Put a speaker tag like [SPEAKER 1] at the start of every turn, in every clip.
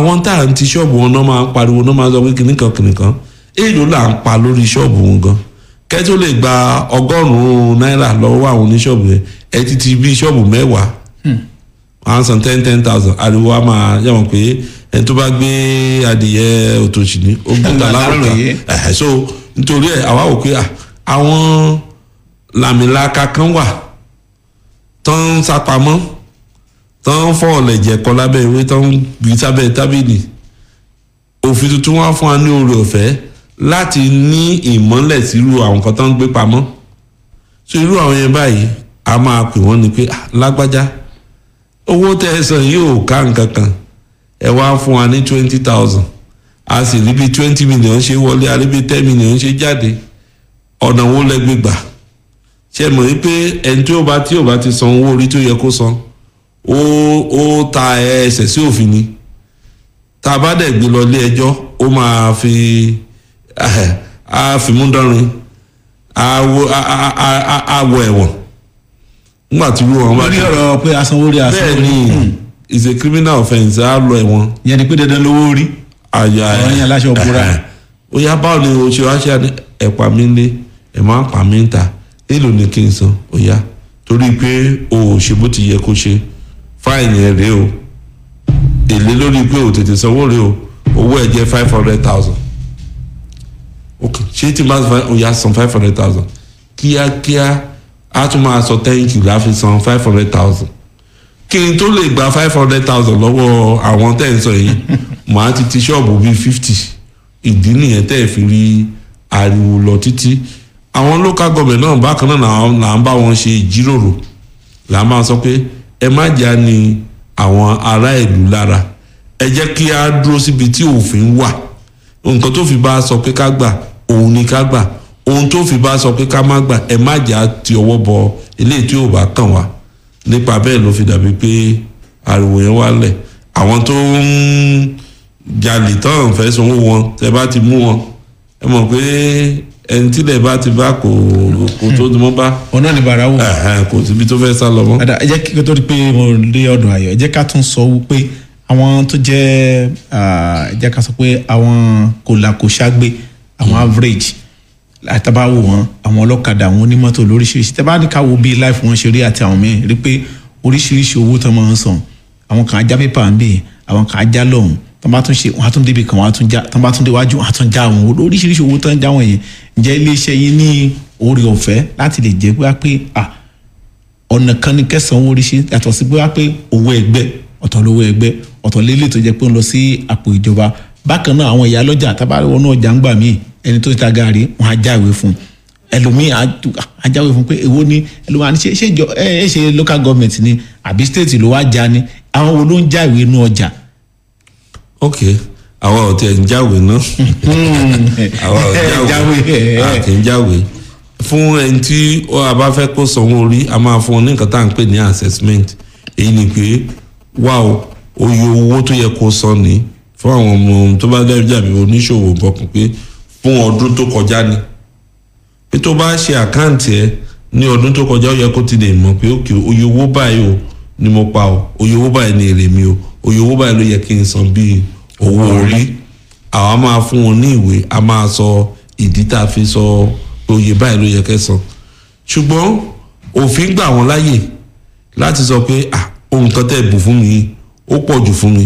[SPEAKER 1] àwọn tá à ń ti ṣọ́ọ̀bù wọn náà máa ń pariwo náà máa ń sọ pé kìnnìkan kìnnìkan èèlò là ń pa lórí ṣọ́ọ̀bù wọn gan kẹ́ tó lè gba ọgọ́rùn-ún náírà lọ́wọ́ àwọn oníṣọ́ọ̀bù yẹn ẹ ti ti bí ṣọ́ọ̀bù mẹ́wàá one san ten ten thousand ariwo a máa yàwọn pé ẹni tó bá gbé adìyẹ òtòṣì ní ó gbé ta lárúkà
[SPEAKER 2] Aláròyé.
[SPEAKER 1] ẹ̀hẹ́ so nítorí ẹ̀ àwa wò pé à, àwọn làmìlaka kan wà tán ń sápamọ́ tán ń fọ́ ọ̀lẹ̀jẹ̀ kọ lábẹ́ ìwé tán ń gbé sábẹ́ tábìlì òfin tuntun wá fún wa ní oore ọ̀fẹ́ láti ní ìmọ́lẹ̀ sírú àwọn kan tán ń gbé pamọ́ so irú àwọn yẹn báyìí a máa pè wọ́n ni pé "Ah, lágbájá owó tẹ́ ẹ san yóò ká nǹkan kan ẹ wá fún wa ní twenty thousand a sì rí bí twenty million ṣe wọlé a rí bí ten million ṣe jáde ọ̀nà wo lẹ́gbẹ̀ẹ́ gbà ṣe mọ̀ wípé ẹni tí ó bá tí ó bá ti san owó orí tó yẹ kó san ó ó ta ẹsẹ̀ sí òfin ni tá a bá dẹ̀ gbé lọ ilé ẹjọ́ ó máa fi á fi mú dánrin á wọ á á á á wọ ẹ̀wọ̀n nígbà tí irú wọn bá
[SPEAKER 2] lórí
[SPEAKER 1] ti
[SPEAKER 2] ọ̀rọ̀ pé asanwó rí
[SPEAKER 1] bẹ́ẹ̀
[SPEAKER 2] asanwó rí
[SPEAKER 1] ni is a criminal offence á lọ ẹ̀wọ̀n
[SPEAKER 2] ìyẹn ni pé dandan lówó rí
[SPEAKER 1] àyà
[SPEAKER 2] Ọ̀rọ̀ yẹn láṣọ búra.
[SPEAKER 1] ó yá báwo ni o ṣe wá ṣe àní ẹ̀pà mi lé ẹ̀ máa ń pa mí ń ta èlò ni kí n san ó yá torí pé o ò ṣe bó ti yẹ kó ṣe fáìnì ẹ̀ rèé o èlé lórí pé o tètè sanwó rèé o owó ẹ̀ jẹ́ five hundred thousand ok ṣé tí n bá san ó yá san five hundred thousand kíákíá a tún máa sọ thank you láfi san five hundred thousand kí n tó lè gba five hundred thousand lọ́wọ́ àwọn tẹ́ ń sọ yìí màá ti ti ṣọ́ọ̀bù bíi fifty ìdí nìyẹn tẹ́ ẹ̀ fi rí ariwo lọ títí àwọn local government náà bákan náà là- là ń bá wọn ṣe ìjíròrò là ń máa sọ pé ẹ má jà ní àwọn ará ìlú lára ẹ jẹ́ kí á dúró síbi tí òfin wà nǹkan tó fi bá sọ pé ká gbà òun ni ká gbà ohun tó fi bá sọ pé ká má gbà ẹ má jà ti ọwọ́ bọ eléyìí tí ò bá kàn wá nípa bẹ́ẹ̀ ló fi dàbí pé ariwo yẹn wá lẹ̀ àwọn tó ń jalè tán fẹ́ sanwó wọn tẹ bá ti mú wọn ẹ mọ̀ pé ẹni tílẹ̀ bá ti bá kò kò tó ti mọ́ bá
[SPEAKER 2] ọ̀nà ní bàrà wò.
[SPEAKER 1] ẹ̀hẹ́n, kò síbi tó fẹ́ sá lọ mọ́.
[SPEAKER 2] Ada, ẹ jẹ́ kí n tó di pé mo dé ọ̀dọ̀ ayọ̀ ẹ jẹ́ ká tún sọ wípé àwọn tó jẹ́ ah, ẹ jẹ́ ká sọ pé àwọn kòlàkòṣágbé àwọn average àtàbá wò wọn àwọn ọlọ́kadà àwọn onímọ́tò lóríṣiríṣi tẹ́ bá ní ká wo bí life wọn ṣe rí àti àwọn míì rí pé oríṣiríṣi owó tó máa ń san àwọn kan ajá pépà ń bè àwọn kan ajá lọ́hùn tó bá tún ṣe wọn á tún débi kan wọn á tún já tó bá tún déwájú wọn á tún já àwọn owó oríṣiríṣi owó tó ń já wọn yẹn ǹjẹ́ iléeṣẹ́ yín ní oore ọ̀fẹ́ láti lè jẹ́ pé wá pé ah ọ̀nà kan ní kẹsàn-án owó oríṣi yàtọ̀ sí bóyá pé owó ẹgbẹ́ ọ̀tọ̀ lówó ẹgbẹ́ ọ̀tọ̀ lélẹ̀ tó jẹ́ pé ń lọ sí àpò ìjọba bákan náà àwọn ìyá lọ́jà tábàárẹ̀ wọnú ọjà ń gbà míì ẹni tó ti ta gaari wọn á jáwé fún un ẹlòmíì á tú- á jáwé fún un pé èwo ni ẹlòmíì á ní ṣe ṣe ìjọ ẹ ẹ ṣe local government ni àbí state ló wá já ni àwọn wo ló ń jáwé inú ọjà.
[SPEAKER 1] ok àwa ò tiẹ̀ ń jáwé náà àwa ò
[SPEAKER 2] Ẹ,
[SPEAKER 1] jáwé
[SPEAKER 2] jáwé, ẹ,
[SPEAKER 1] a
[SPEAKER 2] ẹ.
[SPEAKER 1] kì í jáwé fún ẹni tí ó a bá fẹ́ kó sanwó orí a máa fún ọ ní nǹkan tá à ń pè ní assessment èyí ni pé wá o oye owó tó yẹ kó san ní fún àwọn ọmọ tó bá dẹ́ jàbí oníṣòwò bọ̀kùn pé fún ọdún tó kọjá ni pé tó bá ṣe àkáǹtì ẹ ní ọdún tó kọjá ó yẹ kó ti lè mọ̀ pé òkè oye owó báyìí o ni mo pa o oye owó báyìí ni èrè mi o oye owó báyìí ló yẹ kí n san bíi owó orí àwa máa fún wọn ní ìwé a máa sọ ìdí tá a fi sọ pé oye báyìí ló yẹ kẹ́ san ṣùgbọ́n òfin gbà wọ́n láyè láti sọ pé ah ohun kan tẹ́ bù fún mi yìí ó pọ̀ jù fún mi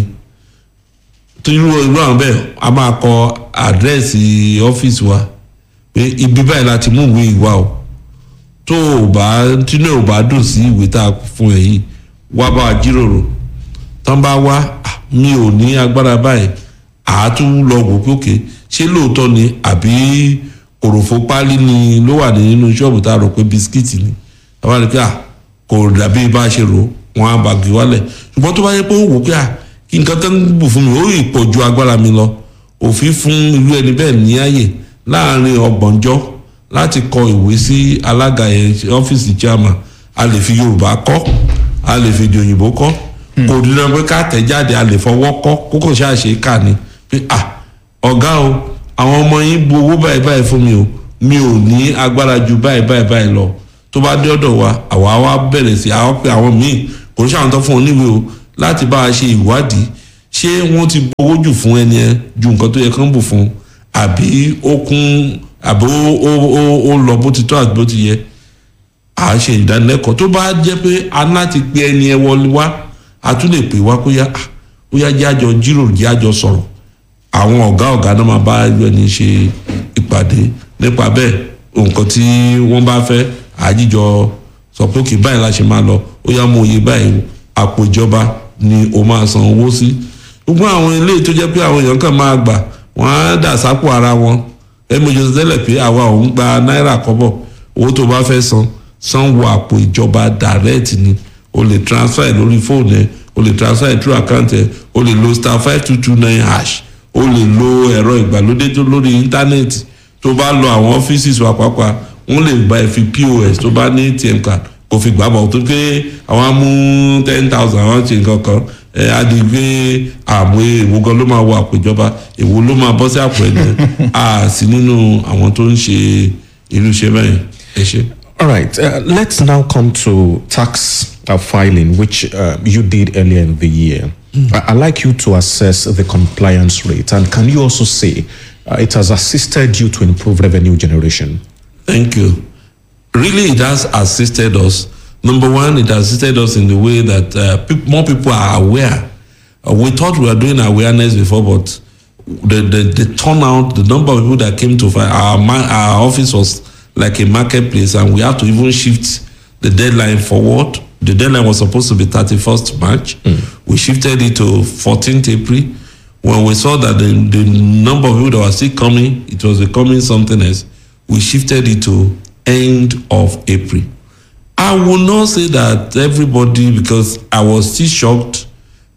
[SPEAKER 1] tó irú irú àwọn bẹ́ẹ̀ a máa kọ àdírẹ́sì ọ́fíìsì wa pé ibi báyìí láti mú ìwé ìwà o tó o bá tínú ò bá dùn sí ìwé tá a fún ẹ yìí wá bá a jíròrò tán bá wá "Ah, mi ò ní agbára báyìí àátún lọ wò pé òkè ṣé lóòótọ́ ni àbí kòròfo páálí ni ló wà nínú ṣọ́ọ̀bù tá a rò pé bisikíìtì ni àbá rí pé à kò dàbí bá a ṣe rò wọn á bàgì wálẹ̀ ṣùgbọ́n tó bá yẹ pé ó wò pé à kí nǹkan tó ń bù fún mi ó ì pọ̀ ju agbára mi lọ òfin fún irú ẹni bẹ́ẹ̀ ní ààyè láàrin ọgbọ̀njọ́ láti kọ ìwé sí alága yẹn ọ́fíìsì chairman a lè fi yorùbá kọ́ a lè fi èdè òyìnbó kọ́ kò dín pé ká tẹ̀ jáde a lè fọwọ́ kọ́ kókò ṣáàṣe kà ní pé à ọ̀gá o àwọn ọmọ yín bu owó báyìí báyìí fún mi o mi ò ní agbára ju báyìí báyìí báyìí lọ tó bá dé ọ̀dọ̀ wa àwa wá bẹ̀rẹ̀ sí àwọn pé àwọn míì kò ní sàwọn tó fún wọn níwèé o láti bá a ṣe ìwádìí ṣé wọ́n ti gbowó jù fún ẹni ẹ ju nǹkan tó yẹ kán bù fún àbí ó kún àbí ó ó ó ó lọ bó ti tọ́ àti bó ti yẹ à á ṣe ìdánilẹ́kọ̀ọ́ tó bá jẹ́ pé a láti pe ẹni ẹ wọlé wá a tún lè pè wá kó yá ah, ó yá jẹ́ àjọ jíròrò jẹ́ àjọ sọ̀rọ̀ àwọn ọ̀gá ọ̀gá náà máa bá ẹni ṣe ìpàdé nípa bẹ́ẹ̀ nǹkan tí wọ́n bá fẹ́ àjíjọ sọ pé òkè báyìí la ṣe máa lọ ó yá mú iye báyìí àpò ìjọba ni o máa san owó sí gbogbo àwọn ilé tó jẹ́ pé àwọn èèyàn kan máa gbà wọ́n á dà sápò ara wọn ẹ mọ̀ jọ́sọ̀ tẹ́lẹ̀ pé àwa ò ń gba náírà kọ́bọ̀ owó tó bá fẹ́ san san wọ àpò ìjọba direct ni o lè transfer ẹ̀ lórí fóònù ẹ̀ o lè transfer ẹ̀ through account ẹ̀ o lè lo star five two two nine hash o lè lo ẹ̀rọ ìgbàlódé tó lórí íńtánẹ́ẹ̀tì tó bá lọ àwọn ọ́fíìsì wa pàápàá wọ́n lè gba ẹ̀ fi pos tó bá ní atm card kò fi gbà bọ̀ tó pé àwọn á mú ten thousand àwọn ṣe nǹkan kan ẹ̀ á di pé àmọ́ èwo gan ló máa wọ àpò ìjọba èwo ló máa bọ́ sí àpò ẹ̀ ní à sí nínú àwọn tó ń ṣe irú iṣẹ́ bẹ́ẹ̀ ẹ ṣe.
[SPEAKER 3] All right, uh, let's now come to tax uh, filing, which uh, you did earlier in the year. I- I'd like you to assess the compliance rate, and can you also say uh, it has assisted you to improve revenue generation?
[SPEAKER 1] Thank you. Really, it has assisted us. Number one, it has assisted us in the way that uh, peop more people are aware. Uh, we thought we were doing awareness before, but the, the, the turnout, the number of people that came to find our, ma- our office was like a marketplace, and we had to even shift the deadline forward. The deadline was supposed to be 31st March. We shifted it to 14th April. When we saw that the, the number of people that were still coming, it was becoming something else, we shifted it to end of April. I will not say that everybody, because I was still shocked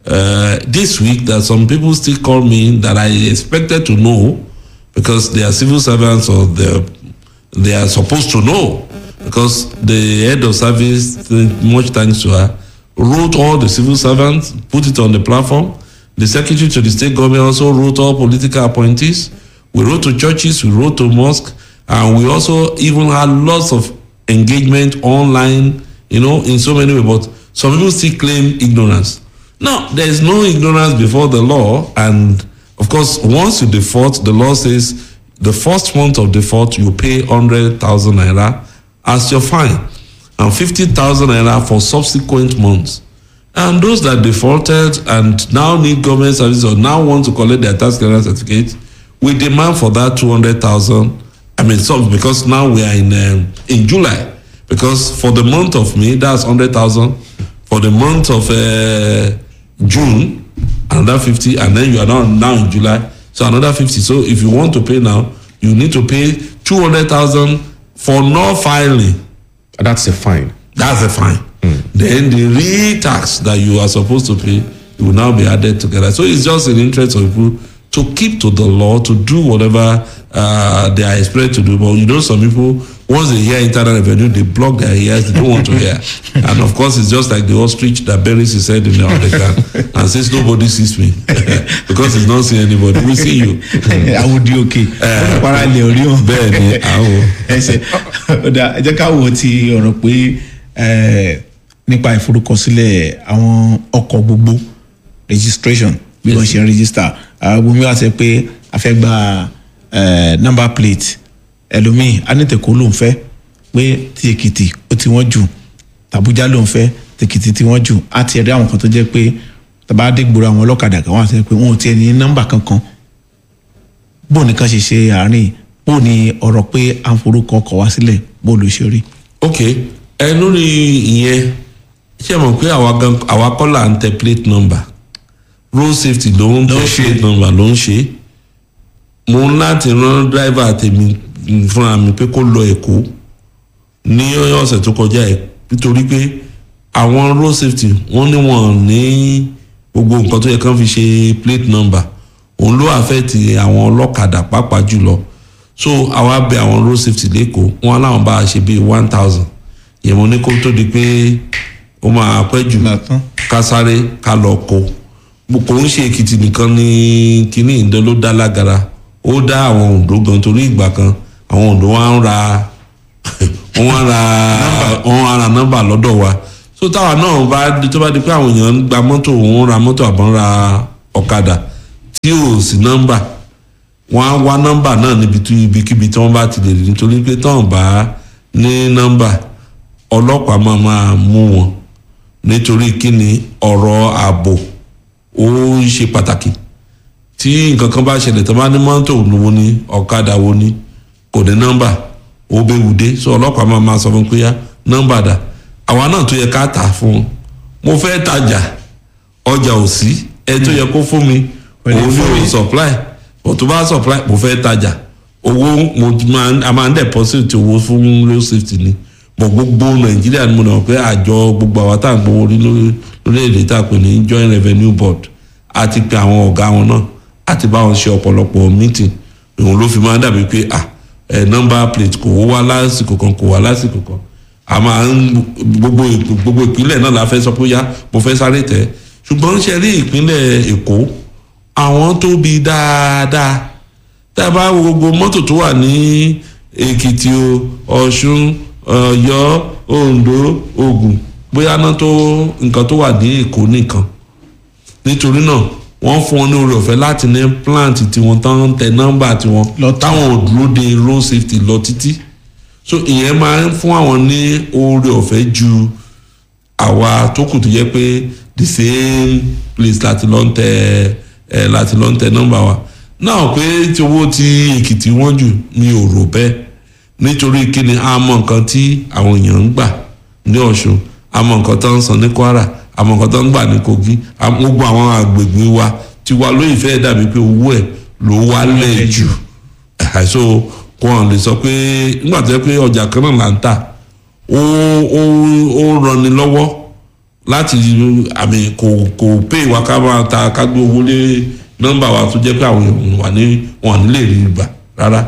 [SPEAKER 1] uh, this week that some people still call me that I expected to know because they are civil servants or they they are supposed to know because the head of service, much thanks to her, wrote all the civil servants, put it on the platform. The secretary to the state government also wrote all political appointees. We wrote to churches, we wrote to mosques, and we also even had lots of engagement online, you know, in so many ways. But some people still claim ignorance. Now, there is no ignorance before the law, and of course, once you default, the law says the first month of default you pay hundred thousand naira as your fine, and fifty thousand naira for subsequent months. And those that defaulted and now need government service or now want to collect their tax clearance certificate, we demand for that two hundred thousand. I mean, some because now we are in um, in July. Because for the month of May, that's hundred thousand. For the month of uh, June, another fifty, and then you are now now in July, so another fifty. So if you want to pay now, you need to pay two hundred thousand for not filing.
[SPEAKER 3] That's a fine.
[SPEAKER 1] That's a fine. Then the real tax that you are supposed to pay will now be added together. So it's just in the interest of people to keep to the law, to do whatever uh, they are expected to do. But you know, some people, once they hear internal revenue, they block their ears, they don't want to hear. and of course, it's just like the ostrich that buries his head in the underground and says, Nobody sees me because he's not seeing anybody. We see you.
[SPEAKER 2] àwòdì òkè para ilẹ̀ orí wọn.
[SPEAKER 1] Bẹ́ẹ̀ ni, àwọ̀.
[SPEAKER 2] ẹsẹ̀ ọ̀dà ẹ jẹ́ ká wo ti ọ̀rọ̀ pé eh, nípa ìforúkọsílẹ̀ àwọn ọkọ̀ gbogbo registration bí wọ́n ṣe ń register àwọn gbogbo wa sọ pé a fẹ́ gba eh, number plate ẹlòmíì anítẹ̀kọ́ ló ń fẹ́ pé ti èkìtì ó ti wọ́n jù tàbújá ló ń fẹ́ tèkìtì tí wọ́n jù á ti rí àwọn kan tó jẹ́ pé tàbá dé gbòòrò àwọn ọlọ́kadà kan wọ́n á sọ pé wọn ò tiẹ̀ ní nọ́mbà kankan bó nìkan ṣe ṣe àárín bó ni ọ̀rọ̀ pé à ń forúkọ ọkọ̀ wá sílẹ̀ bó ló ṣe rí.
[SPEAKER 1] ok ẹ lórí ìyẹn ṣé ẹ mọ̀ pé àwa gan àwa kọ́ là ń tẹ plate number road safety ló ń tẹ
[SPEAKER 2] Ló ń ṣe.
[SPEAKER 1] plate number ló ń ṣe mo ń láti rán driver tèmi fúnra mi pé kó lọ èkó ní ọ̀sẹ̀ tó kọjá ẹ̀ nítorí pé àwọn road safety wọ́n ní wọ́n ní gbogbo nǹkan tó yẹ kán fi ṣe plate number òun ló àfẹ́ẹ̀tì àwọn ọlọ́kadà pàápàá jùlọ so àwa bẹ àwọn road safety lẹ́kọ̀ọ́ wọn láwọn bá a ṣe bíi one thousand yẹn mo ní kó tó di pé ó máa pẹ́ jù
[SPEAKER 2] Látán.
[SPEAKER 1] ká sáré ká lọ kó Mo- kò ń ṣe èkìtì nìkan ní kíní ìdán ló dá lágara ó dá àwọn òǹdó gan torí ìgbà kan àwọn òǹdó wa ń ra wọ́n wá ra wọ́n wá ra nọ́mbà lọ́dọ̀ wa so táwa náà bá di tó bá di pé àwọn èèyàn ń gba mọ́tò òun ra mọ́tò àbọ̀n ra ọ̀kadà tí ò sí nọ́mbà wọ́n á wá nọ́mbà náà níbi tí ibikíbi tí wọ́n bá ti lè rí nítorí pé tọ́hún bá ní nọ́mbà ọlọ́pàá máa máa mú wọn nítorí kíni ọ̀rọ̀ ààbò ó ṣe pàtàkì tí nǹkan kan bá ṣẹlẹ̀ tó bá ní mọ́tò wo ni ọ̀kadà wo ni kò ní nọ́mbà ó bẹ́ wùdé so ọlọ́pàá máa máa sọ fún pé yá nọ́mbà dà àwa náà tó yẹ ká tà fún un mo fẹ́ tajà ọjà ò sí ẹ tó yẹ kó fún mi
[SPEAKER 2] Ó lè
[SPEAKER 1] òun
[SPEAKER 2] fún
[SPEAKER 1] ní
[SPEAKER 2] mi.
[SPEAKER 1] o supply bó tó bá supply mo fẹ́ tajà owó mo máa a máa ń deposit owó fún road safety ni bọ̀ gbogbo nàìjíríà ni mo nà pé àjọ gbogbo àwa tá à ń gbowó orí lórí- lórílẹ̀‐èdè tá a pè ní joint revenue board a ti pe àwọn ọ̀gá wọn náà a ti bá wọn ṣe ọ̀pọ̀lọpọ̀ meeting òun ló fi máa ń dàbí pé ah ẹ̀ number plate kò wá lásìkò kan kò wá lásìkò kan a máa ń gbogbo ìp- gbogbo ìpínlẹ̀ náà la fẹ́ sọ pé yá mo fẹ́ sáré tẹ̀ ṣùgbọ́n ṣe rí ìpínlẹ̀ èkó àwọn tóbi dáadáa tá a bá wo gbogbo mọ́tò tó wà ní èkìtì o ọ̀ṣun ọ̀yọ́ oǹdó ògùn bóyá náà tó nǹkan tó wà ní èkó nìkan nítorí náà wọ́n fún wọn ní oore ọ̀fẹ́ láti ní plant tiwọn tán ń tẹ nọ́mbà tiwọn
[SPEAKER 2] Lọ́tọ̀.
[SPEAKER 1] táwọn ò dúró de road safety lọ títí so ìyẹn máa ń fún àwọn ní oore ọ̀fẹ́ ju àwa tó kù tó jẹ́ pé the same place láti lọ ń tẹ ẹ láti lọ ń tẹ nọ́mbà wa náà pé tí owó tí èkìtì wọ́n jù mi ò rò bẹ́ẹ̀ nítorí kíni a mọ nǹkan tí àwọn èèyàn ń gbà ní ọ̀ṣun a mọ nǹkan tó ń san ní kwara a mọ nǹkan tó ń gbà ní kogi a mọ gbogbo àwọn àgbègbè wa tí wa lóyè fẹ́ dàbí pé owó ẹ̀ ló wálẹ̀ jù àìsó kó hàn lè sọ pé nígbà tó yẹ pé ọjà kan náà là ń tà ó ó ó ranni lọ́wọ́ láti àmì kò kò pé ìwà ká máa ta ká gbé owó lé nọ́mbà wa tó jẹ́ pé àwọn èèyàn wà ní wọn à ní lè rí gbà rárá.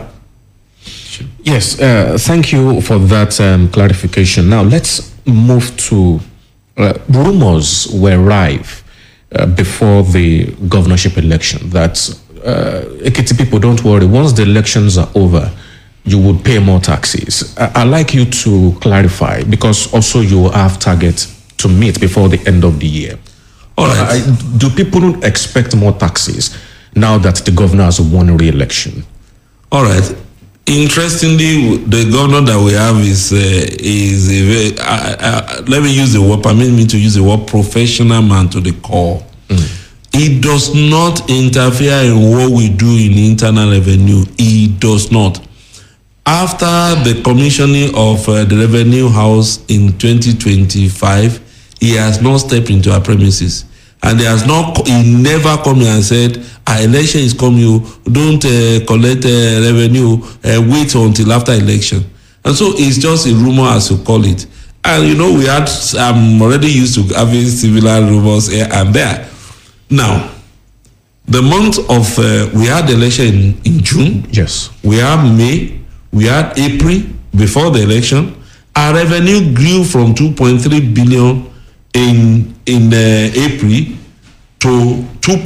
[SPEAKER 3] Yes, uh, thank you for that um, clarification. Now let's move to uh, rumors were rife uh, before the governorship election that uh, Ekiti people don't worry. Once the elections are over, you would pay more taxes. I- I'd like you to clarify because also you have target to meet before the end of the year.
[SPEAKER 1] All right.
[SPEAKER 3] I- do people expect more taxes now that the governor has won re-election?
[SPEAKER 1] All right. Interestingly, the governor that we have is uh, is a very. Uh, uh, let me use the word. Permit me to use the word professional man to the core. He does not interfere in what we do in internal revenue. He does not. After the commissioning of uh, the revenue house in 2025, he has not stepped into our premises. And he has not, co- he never come here and said, our election is coming, you don't uh, collect uh, revenue, uh, wait until after election. And so it's just a rumor as you call it. And you know, we had, I'm already used to having similar rumors here and there. Now, the month of, uh, we had the election in, in June
[SPEAKER 3] Yes.
[SPEAKER 1] we had May, we had April before the election. Our revenue grew from 2.3 billion in in uh, April to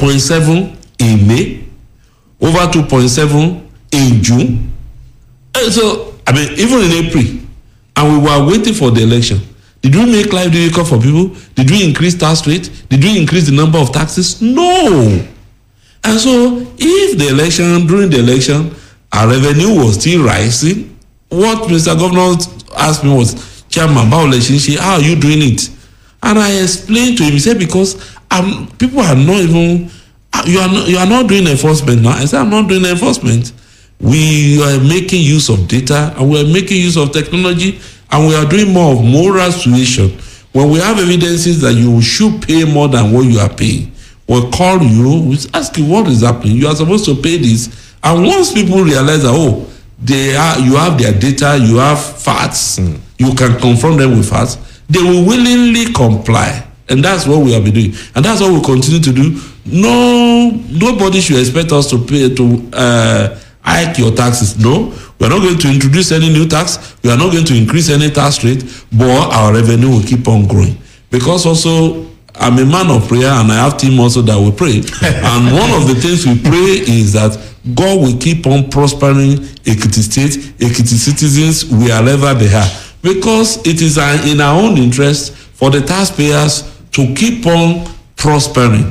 [SPEAKER 1] 2.7 in May, over 2.7 in June. And so I mean, even in April, and we were waiting for the election. Did we make life difficult for people? Did we increase tax rate? Did we increase the number of taxes? No. And so, if the election, during the election, our revenue was still rising, what Mr. Governor asked me was, Chairman, báwo lẹ ṣe ń ṣe? how are you doing it? And I explained to him, he said, because um, people are not even, ah, you are not, you are not doing enforcement now. I said, I'm not doing enforcement. We are making use of data and we are making use of technology and we are doing more of moral suasion. When we have evidences that you should pay more than what you are paying, we'll call you, we ask you what is happening. You are supposed to pay this. And once people realize that, oh, they are, you have their data, you have facts, you can confront them with facts, they will willingly comply. And that's what we have been doing. And that's what we continue to do. No, nobody should expect us to pay to uh, hike your taxes. No, we are not going to introduce any new tax. We are not going to increase any tax rate, but our revenue will keep on growing. Because also, I'm a man of prayer and I have team also that will pray. and one of the things we pray is that God will keep on prospering Ekiti State, Ekiti citizens, wherever they are. Because it is uh, in our own interest for the taxpayers to keep on prospering,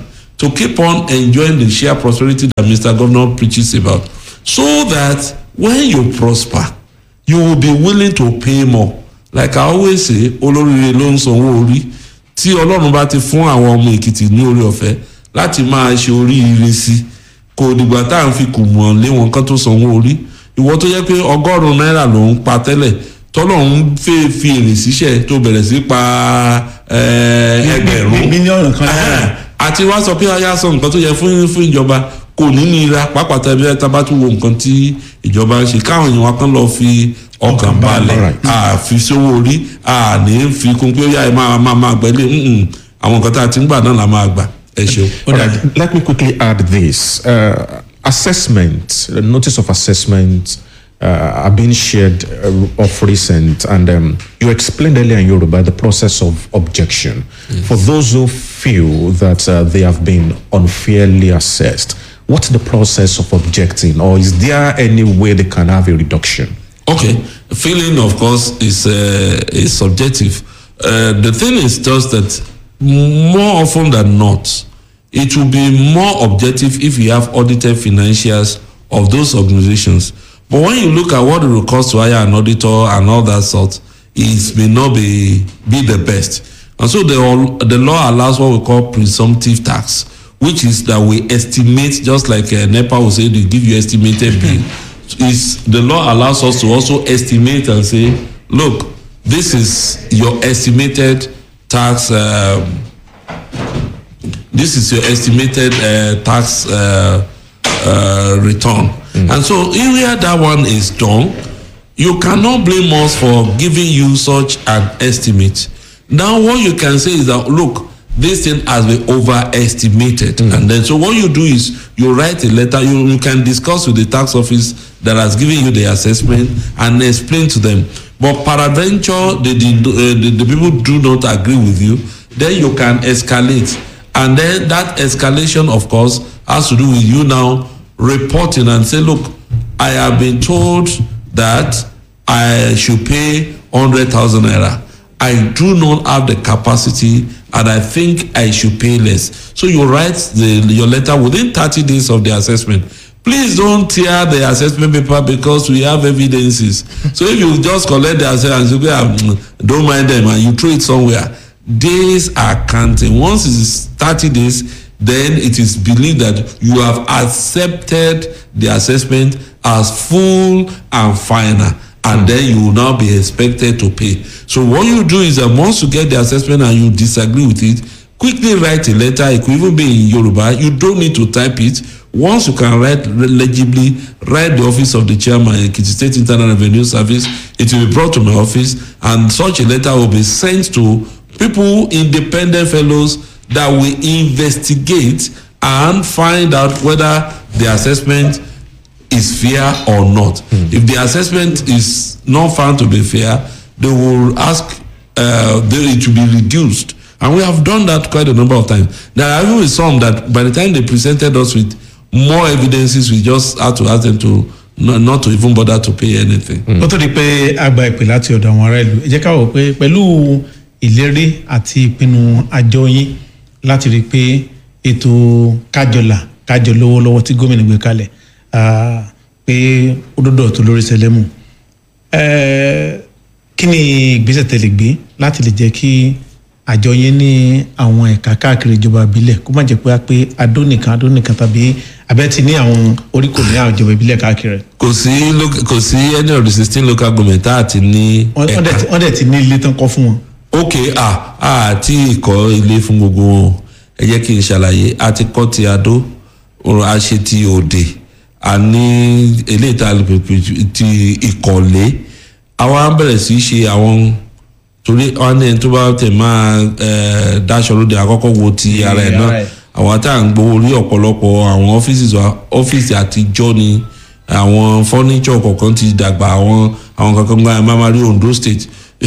[SPEAKER 1] to keep on enjoying the share prosperity that Mr. Governor preaches about so that when you prosper you will be willing to pay more like I always say olóríire ló ń sanwó orí tí ọlọ́run bá ti fún àwọn ọmọ èkìtì ní orí ọ̀fẹ́ láti máa ṣe oríire sí kò dìgbà tá à ń fi kùmọ̀ lé wọn kán tó sanwó orí ìwọ tó jẹ́ pé ọgọ́rùn-ún náírà ló ń pa tẹ́lẹ̀ tọ́lọ́run fẹ́ fi èrè síṣẹ́ tó bẹ̀rẹ̀ sí pa eh, ẹgbẹ̀rún
[SPEAKER 2] mílíọ̀nù kan náírà.
[SPEAKER 1] àti wá sọ pé aya sọ nǹkan tó yẹ fún fún ìjọba kò ní nira pàápàá tẹbi ẹ tábà tún wo nǹkan tí ìjọba ń ṣe káwọn èèyàn wa kan lọ fi ọkàn balẹ̀
[SPEAKER 3] Alright.
[SPEAKER 1] àfi sówó orí àní fi kún pé ó yá ẹ máa máa máa gbẹ́lẹ̀ mm-mm. àwọn nǹkan tá a ti ń gbà náà la máa gbà ẹ ṣeun.
[SPEAKER 3] All right, let me quickly add this. Uh, assessment, uh, notice of assessment uh, are being shared uh, of recent, and um, you explained earlier in Yoruba the process of objection. For those who feel that uh, they have been unfairly assessed, what's the process of objecting, or is there any way they can have a reduction?
[SPEAKER 1] Okay, feeling of course is uh, is subjective. Uh, the thing is just that more often than not, it will be more objective if you have audited financials of those organizations. But when you look at what it will cost to hire an auditor and all that sort, it may not be be the best. And so the all- the law allows what we call presumptive tax, which is that we estimate just like uh, NEPA will say they give you estimated bill is the law allows us to also estimate and say, look, this is your estimated tax. Um, this is your estimated uh, tax uh, uh, return, and so area that one is done, you cannot blame us for giving you such an estimate. Now, what you can say is that look, this thing has been overestimated, and then so what you do is you write a letter. You, you can discuss with the tax office that has given you the assessment and explain to them. But peradventure, the, the, uh, the, the people do not agree with you, then you can escalate. And then that escalation, of course, has to do with you now reporting and say, look, I have been told that I should pay 100,000 naira. I do not have the capacity and I think I should pay less. So you write the, your letter within 30 days of the assessment. Please don't tear the assessment paper because we have evidences. So if you just collect the assessment and say, "Ah, mm, don't mind them and you throw it somewhere, days are counting. Once it is 30 days, then it is believed that you have accepted the assessment as full and final and then you will now be expected to pay so what you do is that once you get the assessment and you disagree with it quickly write a letter it could even be in yoruba you don't need to type it once you can write legibly write the office of the chairman ekiti state internal revenue service it will be brought to my office and such a letter will be sent to people independent fellows that will investigate and find out whether the assessment is fair or not. If the assessment is not found to be fair, they will ask uh, they, it to be reduced. And we have done that quite a number of times. There are even some that by the time they presented us with more evidences, we just had to ask them to not, not to even bother to pay anything.
[SPEAKER 2] ó tó di pé a gba ìpè láti ọ̀dọ̀ àwọn ará ìlú ẹ jẹ́ ká wò pé pẹ̀lú ìlérí àti ìpinnu àjọ yín láti rí i pé ètò kájọlà kájọ lówó lọ́wọ́ tí gómìnà gbé kalẹ̀ ah, pé ó dọ́dọ̀ tó lórí sẹlẹ́mù Eh, kí ni ìgbésẹ̀ tẹ́ lè gbé láti lè jẹ́ kí àjọ yín ní àwọn ẹ̀ka káàkiri ìjọba ìbílẹ̀ kó má jẹ́ pé a pé adó nìkan adó nìkan tàbí abẹ́ ti ní àwọn oríkò ní àwọn ìjọba ìbílẹ̀ káàkiri
[SPEAKER 1] kò sí loc- kò sí any of the sixteen local government tá a ti ní
[SPEAKER 2] wọ́n wọ́n dẹ̀ ti- wọ́n dẹ̀ ti ní ilé tán kọ́ fún wọn.
[SPEAKER 1] ok ah ah tí ìkọ́ ilé fún gbogbo wọn ẹ jẹ́ kí n ṣàlàyé a ti kọ́ ti adó ọ̀rọ̀ a ṣe ti òde a ní eléyìí tá a lè pèpè ti ìkọ̀lé àwa ń bẹ̀rẹ̀ sí í ṣe àwọn torí wọn ní ẹni tó bá tẹ̀ máa ẹ̀ dáṣọ lóde àkọ́kọ́ wo ti ara ẹ̀ náà
[SPEAKER 2] ara ẹ̀.
[SPEAKER 1] àwọn tá à ń gbowó orí ọ̀pọ̀lọpọ̀ àwọn ọ́fíìsì wa ọ́fíìsì àtijọ́ ni àwọn fọ́níṣọ̀ kọ̀ọ̀kan ti dàgbà àwọn àwọn kankan gba ẹ̀ máa ma rí Ondo state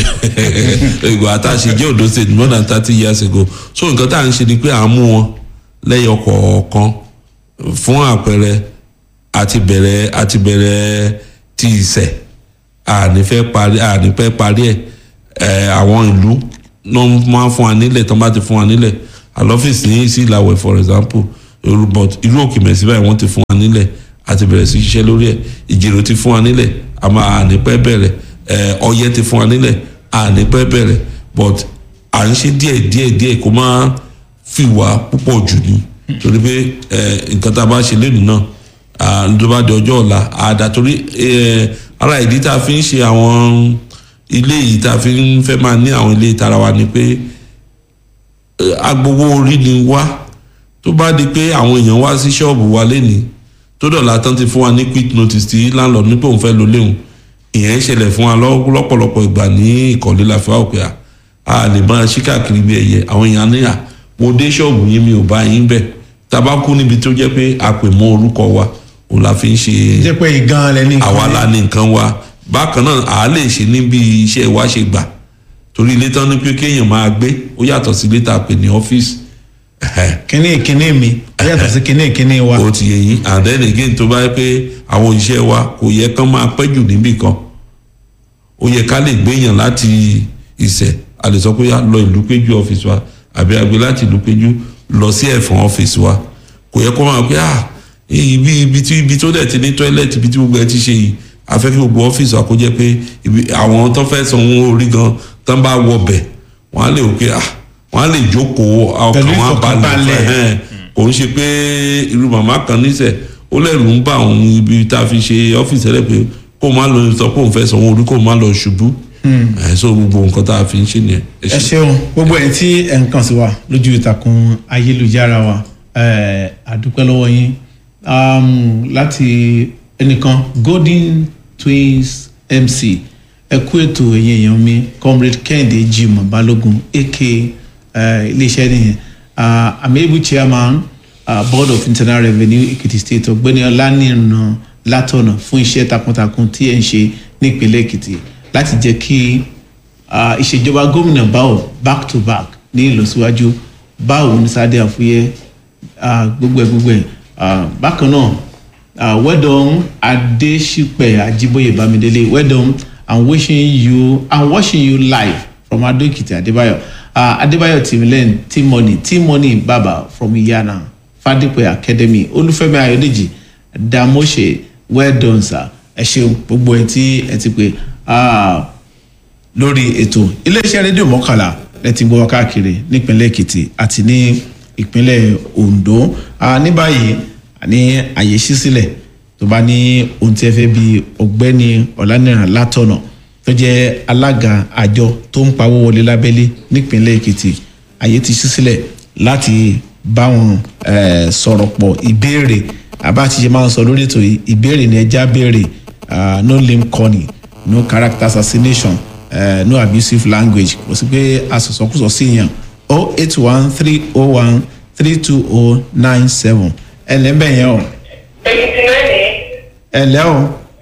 [SPEAKER 1] ìgbà tá a ṣe jẹ́ Ondo state more than thirty years ago so nǹkan tá à ń ṣe ni pé à ń mú wọn lẹ́yọ kọ̀ọ̀kan fún àpẹẹrẹ àti bẹ̀rẹ̀ àti bẹ̀rẹ̀ ti ìsẹ̀ àní fẹ́ parí àní fẹ́ parí ẹ̀ ẹ̀ àwọn ìlú ló máa ń fún wa nílẹ̀ tó bá ti fún wa nílẹ̀ àlọ́fíìsì ní sí ìlàwẹ̀ for example irú- but irú òkè mẹ́sì báyìí wọ́n ti fún wa nílẹ̀ àti bẹ̀rẹ̀ sí ṣiṣẹ́ lórí ẹ̀ ìjèrò ti fún wa nílẹ̀ a máa nípẹ́ bẹ̀rẹ̀ ẹ̀ ọyẹ́ ti fún wa nílẹ̀ a nípẹ́ bẹ̀rẹ̀ but à ń ṣe díẹ̀ díẹ̀ díẹ̀ kó má fi wá púpọ̀ jù ní torí pé ẹ̀ nǹkan tá a bá ṣe lẹ́nu náà à, tó bá di ọjọ́ ọ̀la àdá torí ẹ̀ ara ìdí tá a fi ń ṣe àwọn ilé yìí tá a fi ń fẹ́ máa ní àwọn ilé ìtara wa ni pé ẹ̀, agbowó orí ni wá tó bá di pé àwọn èèyàn wá sí ṣọ́ọ̀bù wa lénìí tó dọ̀la tán ti fún wa ní quick notice tí landlord ní pé òun fẹ́ lo léwu ìyẹn ń ṣẹlẹ̀ fún wa lọ́- lọ́pọ̀lọpọ̀ ìgbà ní ìkọ̀lé la fi wá òkè à a lè máa ṣí káàkiri bí ẹyẹ àwọn èèyàn ní à mo dé ṣọ́ọ̀bù yín mi ò bá yín bẹ̀ tabakú níbi tó jẹ́ pé a pè mọ́ orúkọ wa òun la fi ń ṣe
[SPEAKER 2] jẹ́ pé ìgan lẹ ní.
[SPEAKER 1] àwa la ní nǹkan wa bákan náà à á lè ṣe níbi iṣẹ́ wa ṣe gbà torí ilé tán ní pé kéèyàn máa gbé ó yàtọ̀ sí ilé tá a pè ní ọ́fíìsì
[SPEAKER 2] kíní ìkíní mi ó yàtọ̀ sí kíní ìkíní wa.
[SPEAKER 1] ó ti yẹ yín and then again tó bá yẹ pé àwọn òṣìṣẹ́ wa kò yẹ kán máa pẹ́ jù níbì kan ó yẹ ká lè gbéyàn láti ìṣẹ̀ a lè sọ pé a lọ ìlú péjú ọ́fíìsì wa àbí a gbé láti ìlú péjú lọ sí ẹ̀fọ̀n ọ́fíìsì wa kò yẹ kó máa pé ah ibi ibi tí ibi tó dẹ̀ ti ní tọ́ílẹ̀tì ibi tí gbogbo ẹ ti ṣe yìí a fẹ́ kí gbogbo ọ́fíìsì wa kó jẹ́ pé ibi àwọn tó fẹ́ sanwó orí gan tán bá wọ bẹ̀ wọ́n á lè wò pé ah wọ́n á lè jókòó ọkàn
[SPEAKER 2] Pẹ̀lú
[SPEAKER 1] wọn á balẹ̀
[SPEAKER 2] ìfọ̀kànbalẹ̀.
[SPEAKER 1] fẹ́ kò ń ṣe pé irú màmá kan níṣẹ́ ó lẹ́rù ń bá òun ibi tá a fi ṣe ọ́fíìsì rẹ̀ pé kó má lọ sọ pé òun fẹ́ sanwó orí kó má lọ ṣubú ẹ̀ so gbogbo nǹkan tá a fi ń ṣe nìyẹn. ẹ
[SPEAKER 2] ẹ
[SPEAKER 1] ṣé.
[SPEAKER 2] ṣeun gbogbo ẹ̀ tí ẹ̀ ń kàn sí wa lójú ìtàkùn ayélujára wa ẹ̀, àdúpẹ́ lọ́wọ́ yín um, láti ẹnìkan golden twins mc ẹ kú ètò ẹ̀yìn èèyàn mi comrade kẹ́hìndé jimoh balógun aka ẹ̀, iléeṣẹ́ nìyẹn uh, ameibu chairman uh, board of internal revenue ekiti state ọ̀gbẹ́ni ọlánìràn látọ̀nà fún iṣẹ́ takuntakun tí ẹ̀ ń ṣe nípínlẹ̀ èkìtì láti jẹ́ kí Ah, ìṣèjọba gómìnà báwo back to back ní ìlọsíwájú báwo ní sáde àfúyẹ ah, gbogbo ẹ gbogbo ẹ Ah, bákan náà ah, well done adesipẹ ajiboye bamidele well done i'm wishing you i'm watching you live from adoekiti adebayo uh, adebayo timilen timoni timoni baba from iyana fadipe academy olúfẹ́mi ayọ̀dèjì damose well done sir ẹ ṣeun gbogbo ẹ tí ẹ ti pè ah, lórí ètò iléeṣẹ́ rédíò mọ́kànlá lẹ́tí gbọ́ wá káàkiri nípínlẹ̀ èkìtì àti ní ìpínlẹ̀ ondo Ah, ní báyìí ní àyè ṣí sílẹ̀ tó bá ní ohun tí ẹ fẹ́ bí ọ̀gbẹ́ni ọ̀lànìyàn látọ̀nà tó jẹ́ alága àjọ tó ń pawó wọlé lábẹ́lé nípínlẹ̀ èkìtì àyè ti ṣí sílẹ̀ láti bá wọn eh, sọ̀rọ̀ pọ̀ ìbéèrè àbá ti ṣe máa ń sọ lórí ètò yìí ìbéèrè ni ẹja béèrè ah, no lame calling no character assassination uh, no abusive language kò sí pé asọ̀sọ́kùsọ sí yàn o eight one three o one three two o nine seven ẹ lẹ́ bẹ̀ yẹn o
[SPEAKER 4] èyí lẹ́yìn
[SPEAKER 2] ẹ lẹ́ o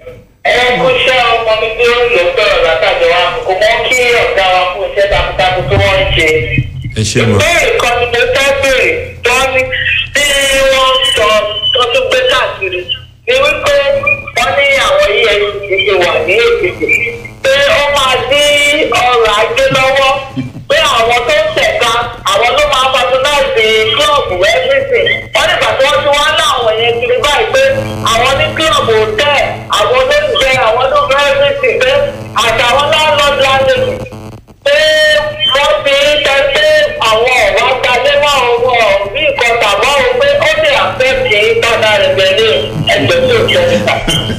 [SPEAKER 4] ẹ kú iṣẹ́ ọmọ mi tí ó lò sọ̀rọ̀ látàjọ wa kò mọ kí ọ̀gá wa fún iṣẹ́ takuntakun tí wọ́n ń ṣe.
[SPEAKER 1] ẹ ṣe mọ
[SPEAKER 4] ìbéèrè kan ni mo fẹ́ béèrè tó ní bí wọ́n sọ tó tún gbé káàkiri ni wípé wọ́n ní àwọn efcc ti wà ní èkìtì pé ó máa dí ọrọ̀ ajé lọ́wọ́ pé àwọn tó ń tẹ̀ka àwọn ló máa patronize club everything wọ́n nígbà tí wọ́n ti wá láwọn yẹn kiri báyìí pé àwọn ní club hotel àwọn ló ń jẹ àwọn ló ń fẹ́ everything pé àtàwọn landlord landlady pé wọ́n ti ń tẹ pé àwọn ọ̀wá gbalé mọ́ owó bí nǹkan tàbọ̀ o pé ó lè àfẹ́kì tọ́da rẹ̀ pẹ̀lú ẹgbẹ́ tó jẹ́ níta.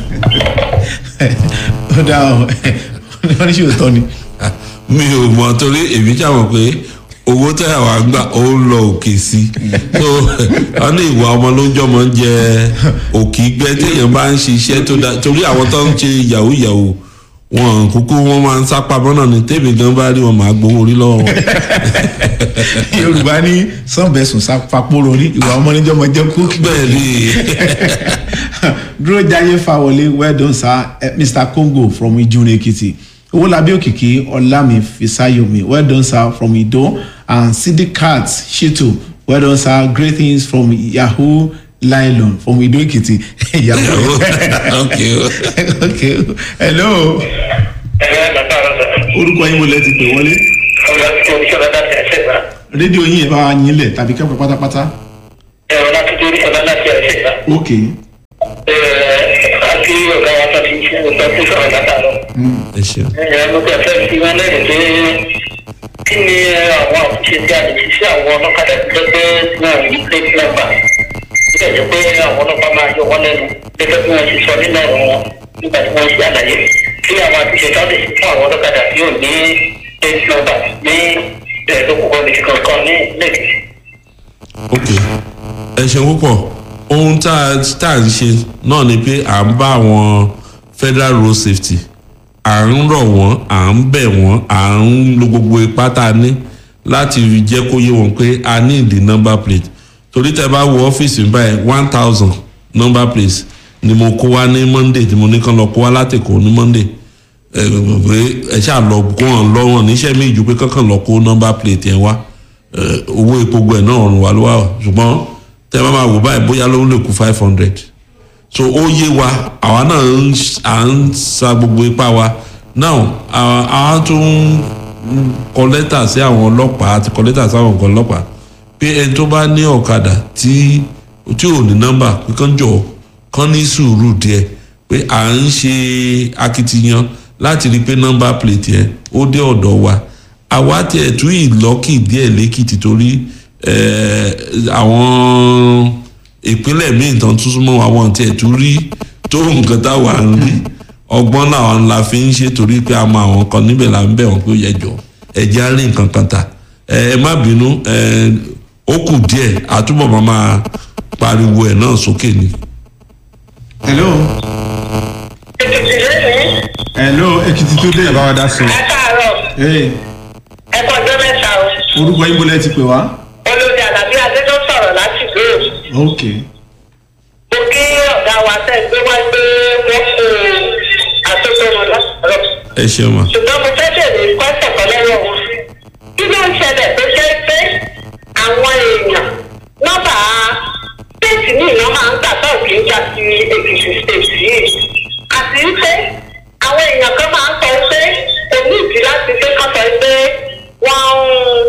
[SPEAKER 2] ó dá o wọ́n ní ṣe òótọ́ ni
[SPEAKER 1] mi ò mọ torí èmi ṣàmọ̀ pé owó tẹ́ àwa ń gbà ó ń lọ òkè sí i so wọ́n ní ìwà ọmọ ló ń jọmọ ń jẹ òkì gbẹ téèyàn bá ń ṣiṣẹ́ tó dáa torí àwọn tó ń ṣe yahoo yahoo wọn kúkú wọn máa ń sápá bọ́nà ní tèmi gan bá rí wọn máa gbowó orí lọ́wọ́ wọn.
[SPEAKER 2] yorùbá ní sànbẹ̀sùn fapóró ní ìwà ọmọ níjọ́ ọmọ jẹ́ kú
[SPEAKER 1] bẹ́ẹ̀ ni
[SPEAKER 2] dúró jayé fáwọlé well done sir eh, mr congo from ijun ekiti owólabí òkìkí ọlámi fisayomi well done sir from ido and sidikat shitu well done sir great things from yahoo nylon from ido ekiti yahoo
[SPEAKER 1] ok
[SPEAKER 2] okay hello
[SPEAKER 4] ẹ̀rọ bàbá rẹ̀ sọ̀rọ̀
[SPEAKER 2] orúkọ yín mo lẹ ti pè wọlé
[SPEAKER 4] ọ̀rọ̀ tí oníṣẹ́ bàbá tẹ̀ ṣẹ̀ gbà.
[SPEAKER 2] rédíò yín ẹ̀ bá wa yín lẹ̀ tàbí kẹ́kọ̀ọ́ pátápátá.
[SPEAKER 4] ẹ̀rọ láti torí ọ̀la láti ẹ̀ṣẹ̀ ìgbà.
[SPEAKER 2] ok
[SPEAKER 4] àti ọ̀gá wa tó ti ń ṣe ọ̀sán tó sọ̀rọ̀ látàrọ̀.
[SPEAKER 1] ẹ ṣeun
[SPEAKER 4] ẹ̀yà ló bẹ̀ fẹ́ fi wọn lẹ́nu pé kí ni àwọn àtúnṣe tí a lè ṣe sí àwọn ọlọ́kadà tó jẹ́ pé wọn ò ní plate number. ó dẹ̀ jẹ́ pé àwọn ọlọ́pàá máa yọ wọ́n lẹ́nu gẹ́gẹ́ bí wọ́n ṣe sọ nínú ọ̀rọ̀ wọn nígbà tí wọ́n ṣe àlàyé kí àwọn àtúnṣe tó lè ṣe fún àwọn ọlọ́kadà tí ò ní plate number ní ẹ̀ẹ́dókòkò ní kankan ní lẹ́kìtì.
[SPEAKER 1] ok ẹ ṣeun púpọ̀ ohun tá a tá a ń ṣe náà ni pé à ń bá àwọn federal road safety à ń rọ̀ wọ́n à ń bẹ̀ wọ́n à ń lo gbogbo ipá tá a ní láti jẹ́ kó yé wọn pé a ní ìdí number plate torí tẹ bá wo ọ́fíìsì mi báyìí one thousand number plate ni mo kó wá ní monday tí mo ní kán lọ kó wá látẹ̀kọ́ ní monday ẹ pé ẹ ṣáà lọ kó wọn lọ́wọ́ níṣẹ́ mi ìjú pé kankan lọ kó number plate yẹn wá ẹ, owó epo gbẹ náà rùn wá ló wà o. ṣùgbọ́n tẹ bá máa wò báyìí bóyá ló ń lè kú five hundred so ó yé wa àwa náà ń ṣ- à ń sa gbogbo ipá wa now àwa àwa tún ń kọ lẹ́tà sí àwọn ọlọ́pàá àti kọ lẹ́tà sí àwọn nǹkan ọlọ́pàá pé ẹni tó bá ní ọ̀kadà tí tí ò ní nọ́mbà pé kán jọ kán ní sùúrù díẹ̀ pé à ń ṣe akitiyan láti rí i pé nọ́mbà plate yẹn ó dé ọ̀dọ̀ wa àwa tiẹ̀ tún ìlọ́kì díẹ̀ lẹ́kìtì torí eh, àwọn ìpínlẹ̀ míì tán tún súnmọ́ àwọn tiẹ̀ tún rí tó nǹkan táwa ń rí ọgbọ́n làwọn la fi ń ṣe torí pé a mọ àwọn kan níbẹ̀ là ń bẹ̀ wọ́n pé ó yẹ jọ ẹ̀jẹ̀ á rí nǹkan kan tà ẹ ẹ má bínú ẹ ó kù díẹ̀ àtúbọ̀ máa máa pariwo ẹ̀ náà sókè ni.
[SPEAKER 2] hello
[SPEAKER 4] ètùtù lónìí
[SPEAKER 2] hello èkìtì tó dé.
[SPEAKER 3] ẹ bá wa dá sí i.
[SPEAKER 4] ẹ káàárọ̀
[SPEAKER 2] Hey,
[SPEAKER 4] ẹ kọjọ́ mẹ́ta o.
[SPEAKER 2] orúkọ yín bọ́lá ẹ ti pè wá.
[SPEAKER 4] olórí alábí adé tó sọ̀rọ̀ láti gbé o.
[SPEAKER 2] ok
[SPEAKER 4] mo kí ọ̀gá wa tẹ̀ gbé wá gbé wọ́n kó àtúntò wọn lọ́sọ̀rọ̀.
[SPEAKER 1] ẹ ṣeun ma.
[SPEAKER 4] ṣùgbọ́n mo fẹ́ bèrè kọ́sẹ̀ kan lọ́wọ́ wọn. kí ló ń ṣẹlẹ̀ tó jẹ́ pé àwọn èèyàn nọ́mbà stéètì ní ìná máa ń gbà tó kì í gbà sí èkìtì stéètì yìí. àti pé àwọn èèyàn kan máa ń sọ pé kò ní ìdí láti pé kán sọ pé wọ́n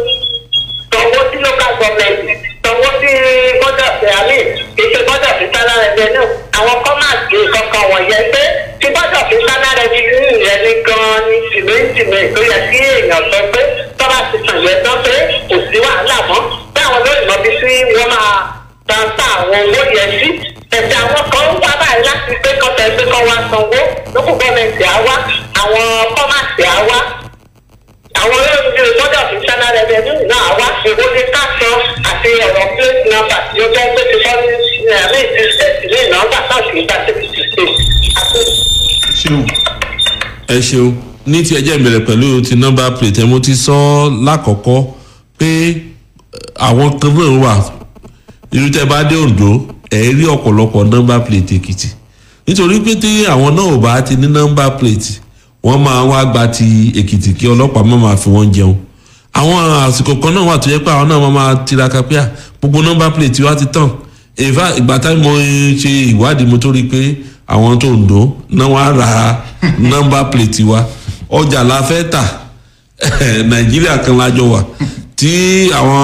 [SPEAKER 4] ń sanwó sí local government sanwó sí bọ́dà sí àmì ìṣe bọ́dà sí sálá revenue àwọn kọ́máàsì kankan wọ̀nyẹn pé tí bọ́dà sí sálá revenue yẹn ní gan-an ní tìmẹ́ǹtìmẹ́ tó yẹ kí èèyàn sọ pé tọ́ba ti sàn yẹn tán pé kò sí wàhálà mọ́ pé àwọn lóyìnbó bí sí wọ́n máa tàǹtà àwọn owó yẹn sí ẹ̀sẹ̀ àwọn kan ń wá báyìí láti pé kọ́tẹ́ pé kọ́ wá sanwó lókùn gọ́ọ̀mẹ̀ntì á wá àwọn kọ́máàsì á wá àwọn olóòtú gbọ́dọ̀ fi sáná rẹ̀bẹ̀dù náà wá èwo ní káàtó àti ọ̀rọ̀ plate number tí ó jẹ́ pé ti fọ́ ní àmì ti state ní nọ́mbà náà kì í gba sí ti state. àti
[SPEAKER 2] ṣeun.
[SPEAKER 1] ẹ ṣeun ní ti ẹjẹ́ ìbẹ̀rẹ̀ pẹ̀lú ti nọ́mbà plate ẹ mo ti sọ lákọ̀ọ́kọ́ pé àwọn kan náà wà irú tẹ́ bá dé Oǹdó ẹ̀ rí ọ̀pọ̀lọpọ̀ nọ́mbà plate Èkìtì nítorí pé tí àwọn náà ò bá ti ní nọ́mbà plate wọ́n máa wá gba ti Èkìtì kí ọlọ́pàá má máa fi wọ́n jẹun àwọn àsìkò kan náà wà tó yẹ pé àwọn náà máa máa tiraka pé à gbogbo nọ́mbà plate wa ti tàn in fact ìgbà táwọn mo ṣe ìwádìí mo tó rí i pé àwọn tó ń dó náà wá ra nọ́mbà plate wa ọjà la fẹ́ tà nàìjíríà kan lájọ wà tí àwọn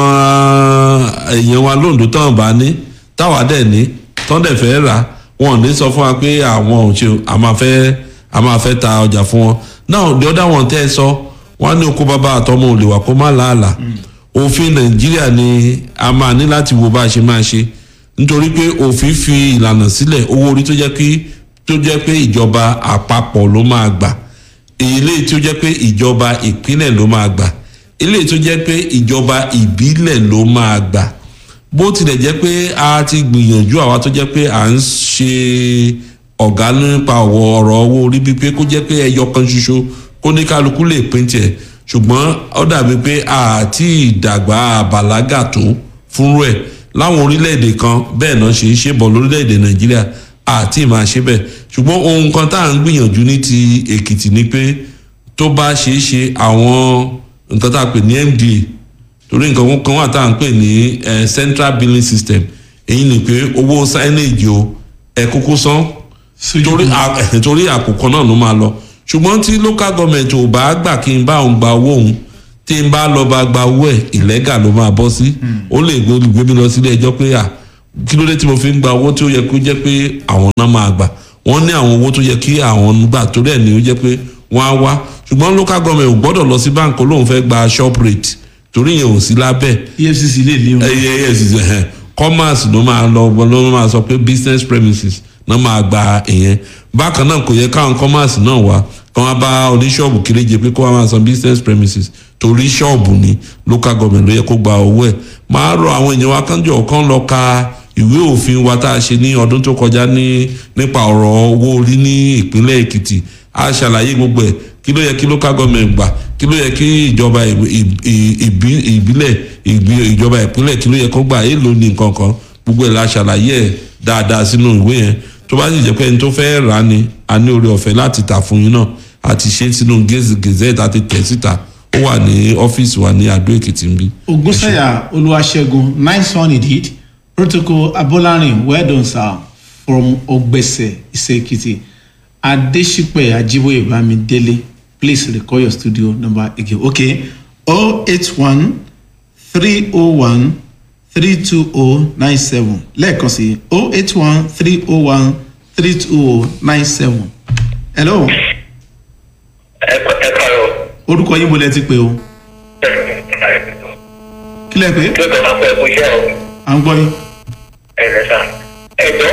[SPEAKER 1] èèyàn wa lóńdó tán bá ní táwa dẹ̀ ní tán dẹ̀ fẹ́ rà wọn ò ní sọ fún wa pé àwọn ò ṣe a máa fẹ́ a máa fẹ́ ta ọjà fún wọn now the other one tẹ́ ẹ sọ wọn ní oko bàbá àtọmọ ò lè wà kó má làálà òfin nàìjíríà ni a máa ní láti wo bá a ṣe máa ṣe nítorí pé òfin fi ìlànà sílẹ̀ owó orí tó jẹ́ pé tó jẹ́ pé ìjọba àpapọ̀ ló máa gbà eléyìí tó jẹ́ pé ìjọba ìpínlẹ̀ ló máa gbà eléyìí tó jẹ́ pé ìjọba ìbílẹ̀ ló máa gbà bó tilẹ̀ jẹ́ pé a ti gbìyànjú àwa tó jẹ́ pé à ń ṣe ọ̀gá nípa ọ̀wọ́ ọ̀rọ̀ owó orí bíi pé kó jẹ́ pé ẹyọ kan ṣoṣo kó ní kálukú lè pín tiẹ̀ ṣùgbọ́n ó dàbí pé àti ìdàgbà àbàlágà tó fúnrú ẹ̀ láwọn orílẹ̀-èdè kan bẹ́ẹ̀ náà ṣe é ṣe bọ̀ lórílẹ̀-èdè nàìjíríà àti máa ṣe bẹ́ẹ̀ ṣùgbọ́n ohun kan tá à ń gbìyànjú ní ti èkìtì ni pé tó bá ṣe é ṣe àwọn nǹkan tá a pè ní mda torí nǹkan kan wà tá à ń pè ní eh, central billing system èyí ni pé owó signage o ẹ kúkú san torí à- eh, torí àkókò náà ló máa lọ ṣùgbọ́n tí local government ò bá gbà kí n bá òun gba owó òun tí n bá lọ bá gba owó ẹ̀ ìlẹ́gà ló máa bọ́ sí ó lè gbé mi lọ sílé ẹjọ́ pé à kí ló dé tí mo fi ń gba owó tí ó yẹ kó jẹ́ pé àwọn náà máa gbà wọ́n ní àwọn owó tó yẹ kí àwọn gbà torí ẹ̀ ní ó jẹ́ pé wọ́n á wá ṣùgbọ́n local government ò gbọ́dọ̀ lọ sí báńkì olóhùn fẹ́ gba shop rate torí yẹn ò sí lábẹ́
[SPEAKER 2] efcc lè lé wọn.
[SPEAKER 1] ẹyẹ ẹsì ẹhẹn commerce ló máa lọ ló máa sọ pé business premises náà máa gba ìyẹn bákan náà kò yẹ káwọn commerce náà wá kí wọn bá oníṣọ́ọ̀bù kéréje pé kó wọn máa san business premises torí ṣọ́ọ̀bù ni local government ló yẹ kó gba owó ẹ̀ máa rọ àwọn èèyàn wa kánjọ kan lọ ka ìwé òfin wa tá a ṣe ní ọdún tó kọjá ní nípa ọ̀rọ̀ owó orí ní ìpínlẹ̀ èkìtì a ṣàlàyé gbogbo ẹ̀ kí ló yẹ kí local government gbà kí ló yẹ kí ìjọba ìbílẹ̀ ìjọba ìpínlẹ̀ kí ló yẹ kó gbà èèlò ní nǹkan kan gbogbo ẹ̀ la ṣàlàyé ẹ̀ dáadáa sínú ìwé yẹn tó bá sì jẹ́ pé ẹni tó fẹ́ rà á ni a ní oore ọ̀fẹ́ láti tà fún yín náà àti ṣe sínú gazette àti tẹ̀ síta ó wà ní ọ́fíìsì wa ní adó èkìtì ń bí.
[SPEAKER 2] ogunsanya olúwaṣẹ́gun nice one indeed protocol abolarin well done sir from ogbese isekiti adesipe ajiboye bamidele please record your studio number again okay oh eight one three oh one three two oh nine seven lẹ́ẹ̀kan sí oh eight one three oh one three two oh nine seven hello
[SPEAKER 4] ẹ ẹ kàrọ.
[SPEAKER 2] orúkọ yín mo lẹ ti pè o kí lẹ pé
[SPEAKER 4] kí ló máa fẹ́ fún iṣẹ́ o
[SPEAKER 2] à ń gbọ́ yín
[SPEAKER 4] ẹ lẹ sá ẹjọ́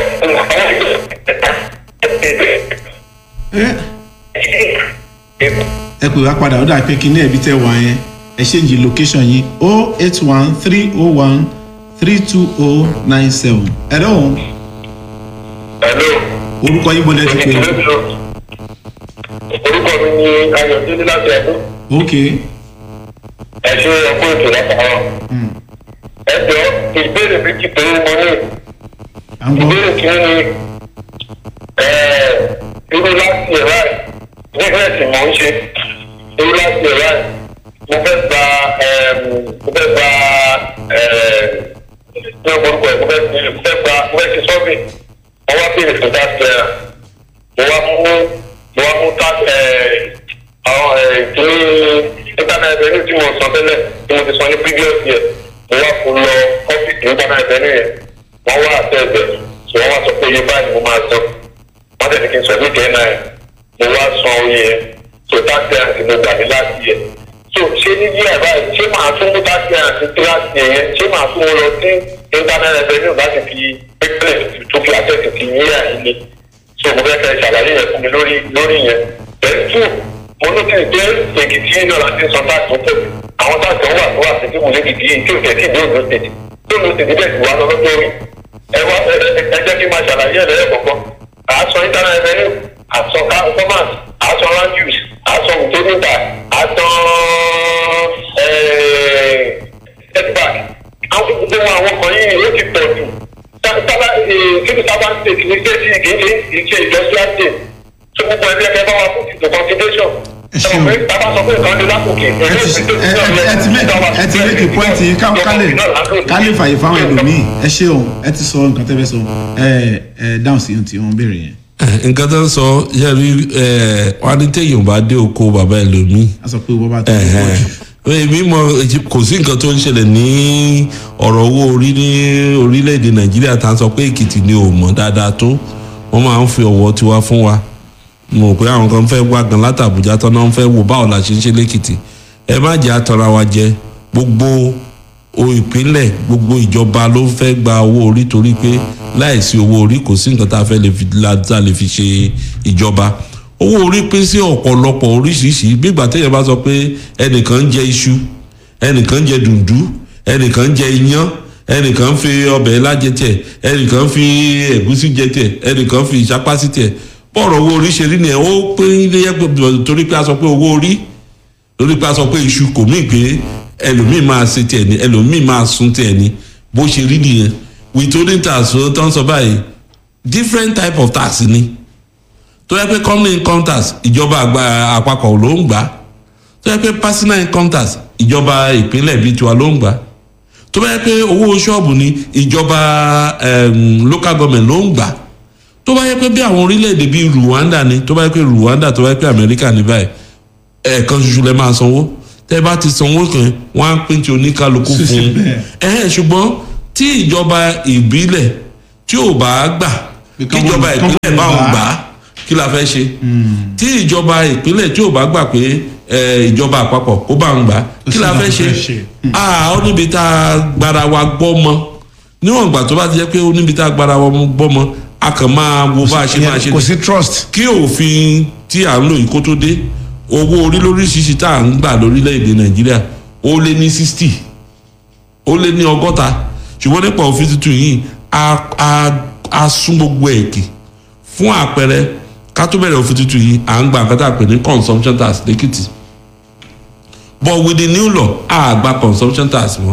[SPEAKER 2] ẹ ẹ pè wá padà ó dà pé kíní ẹbí tẹ wá yẹn ẹ ṣéǹjì location yín oh eight one three oh one three two oh nine seven hello
[SPEAKER 4] hello.
[SPEAKER 2] orúkọ yín mo lẹ ti pè o
[SPEAKER 4] orúkọ mi ni ayọ̀délé láti ẹ̀dún
[SPEAKER 2] ok
[SPEAKER 4] ẹ ṣe ẹkú ètò látàárọ̀ ẹ jọ ìbéèrè méjì péré mo ní
[SPEAKER 2] à ń gbọ́
[SPEAKER 4] ìbéèrè kìíní ni irú láti ẹ̀ báyìí bísíǹsì mò ń ṣe irú láti ẹ̀ báyìí mo fẹ́ gba mo fẹ́ gba ní orúkọ ẹ̀ mo fẹ́ mo fẹ́ gba mo fẹ́ ṣe sọ́ọ̀bì mo wá béèrè fún dáṣẹ́ mo wá mú mo wá mú tá àwọn ìdílé internet revenue tí mo sọ tẹ́lẹ̀ tí mo ti sọ ní previous year mo wá kó lọ ọ́fíìsì internet revenue yẹn wọ́n wá àtẹ ẹ̀bẹ̀ tí wọ́n wá sọ pé iye báyìí mo máa san wọ́n tẹ̀lé kí n sọ ní kẹ́hìnà yẹn mo wá san oye yẹn so taxi àti mo gbà ní láti yẹ so ṣé ní yíyà báyìí ṣé màá tún mú taxi àti kíláàsì yẹn ṣé màá tún mo lọ sí internet revenue láti fi pépè tó fi access ti yíyà yìí ni so mo fẹ́ fẹ́ ṣàlàyé yẹn fún mi lórí lórí yẹn bẹ́ẹ̀ tún mo ní kí n jẹ́ èkìtì náà láti san táàkì tó tẹ̀lé àwọn táàkì wà tó wà sí mo lè kìkì yìí tí ò tẹ̀ sí ìdí òdo tètè tó ló tètè bẹ́ẹ̀ sì wá lọ lọ́jọ́ rí ẹ wá ẹ ẹ jẹ́ kí n máa ṣàlàyé ẹ̀ lẹ́yìn kọ̀ọ̀kan àásọ internet revenue àsọ commerce àsọ land use àsọ utilities àsọ setback àwọn gbogbo àwọn kan yìí ó ti pọ̀ jù sábà kíbi sábà ń tètè ní stéèjì kì í ṣe ìṣe industrial state tó gbogbo ẹgbẹ́ ẹgbẹ́ bá wà fún ìtò consideration
[SPEAKER 2] Ẹ ṣeun.
[SPEAKER 4] ẹ bá sọ pé nǹkan lè lákòókè
[SPEAKER 2] ẹ ti ẹ ẹ ẹ ti make ẹ ti make a point yìí ká ká lè ká lè fàyè fáwọn ẹlòmíì ẹ ṣeun ẹ ti sọ nǹkan tẹ́ fẹ́ sọ ẹ ẹ dáhùn sí ohun tí wọ́n béèrè yẹn
[SPEAKER 1] Eh, nǹkan tó ń sọ yẹ́rì wọn ní téèyàn bá dé oko bàbá ẹlòmíì
[SPEAKER 2] a sọ pé wọ́n bá tó pọ̀ jù
[SPEAKER 1] èmi mọ kò sí nǹkan tó ń ṣẹlẹ̀ ní ọ̀rọ̀ owó orí ní orílẹ̀-èdè nàìjíríà tá a sọ pé èkìtì ni ò mọ̀ dáadáa tó wọ́n máa ń fi ọ̀wọ́ tiwa fún wa mo rò pé àwọn kan fẹ́ wá gan láti àbújá tán náà ń fẹ́ wò báwo la ṣe ń ṣe lẹ́kìtì ẹ má jẹ́ àtọ́ra wa jẹ gbogbo o ìpínlẹ̀ gbogbo ìjọba ló fẹ́ gba owó orí torí pé láìsí owó orí kò sí nǹkan tá a fẹ́ lè fi la- tá a lè fi ṣe ìjọba owó orí pín sí ọ̀pọ̀lọpọ̀ oríṣiríṣi bígbà téèyàn bá sọ pé ẹnìkan ń jẹ iṣu ẹnìkan ń jẹ dùndú ẹnìkan ń jẹ iyán ẹnìkan ń fi ọbẹ̀ lájẹ tiẹ̀ ẹnìkan ń fi ẹ̀gúsí jẹ tiẹ̀ ẹnìkan ń fi ìṣapá sí tiẹ̀ bọ́ọ̀rọ̀ owó orí ṣe rí nìyẹn ó pín iléyẹ torí pé a sọ pé owó orí lórí pé a sọ pé iṣu kò mí pé ẹlòmíì máa ṣe tiẹ̀ ni ẹlòmíì máa sun tiẹ̀ ni bó ṣe rí nìyẹn withholding tax tó ń sọ báyìí different type of tax ni tó yẹ pé company income tax ìjọba àgbà àpapọ̀ ló ń gbà tó yẹ pé personal income tax ìjọba ìpínlẹ̀ bíi tiwa ló ń gbà tó bá yẹ pé owó ṣọ́ọ̀bù ni ìjọba em, local government ló ń gbà tó bá yẹ pé bí àwọn orílẹ̀-èdè bíi Rwanda ni tó bá yẹ pé Rwanda tó bá yẹ pé America ní báyìí ẹ̀ẹ̀kan ṣoṣo lẹ máa sanwó tẹ́ bá ti sanwó kan wọ́n á pín ti oníkálukú
[SPEAKER 2] Sí, sí,
[SPEAKER 1] fún un
[SPEAKER 2] bẹ́ẹ̀.
[SPEAKER 1] ẹ̀hẹ́n ṣùgbọ́n tí ìjọba ìbílẹ̀ tí ò bá gbà
[SPEAKER 2] Bí
[SPEAKER 1] kí
[SPEAKER 2] kán
[SPEAKER 1] ìjọba
[SPEAKER 2] bọ̀- kán
[SPEAKER 1] ìpínlẹ̀
[SPEAKER 2] bọ̀
[SPEAKER 1] bá
[SPEAKER 2] gbà
[SPEAKER 1] wọn
[SPEAKER 2] á.
[SPEAKER 1] gbà á kí la fẹ́ ṣe tí ìjọba ìpínlẹ̀ tí ò bá gbà pé eh, ìjọba àpapọ̀ kó bá wọn gbà á kí la fẹ́ ṣe ah ó níbi tá a gbára wa gbọ́ mọ́ níwọ̀n ìgbà tó bá ti jẹ́ pé ó níbi tá a gbára wa gbọ́ mọ́ a kàn máa wo bá a ṣe máa ṣe
[SPEAKER 2] kò sí trust.
[SPEAKER 1] kí òfin tí à ń lò yìí kó tó dé owó orí lóríṣiríṣi tá à ń gbà lórílẹ̀‐èdè nàìjíríà ó lé ní sixty ó lé ní ọgọ́ta ṣùgbọ́n nípa òfin tuntun yìí a a a sún gbogbo ẹ̀ kì fún àpẹẹrẹ ká tó bẹ̀rẹ̀ òfin tuntun yìí à ń gba nǹkan tá a pè ní consumption tax lẹ́kìtì but with the new law a gba consumption tax mọ́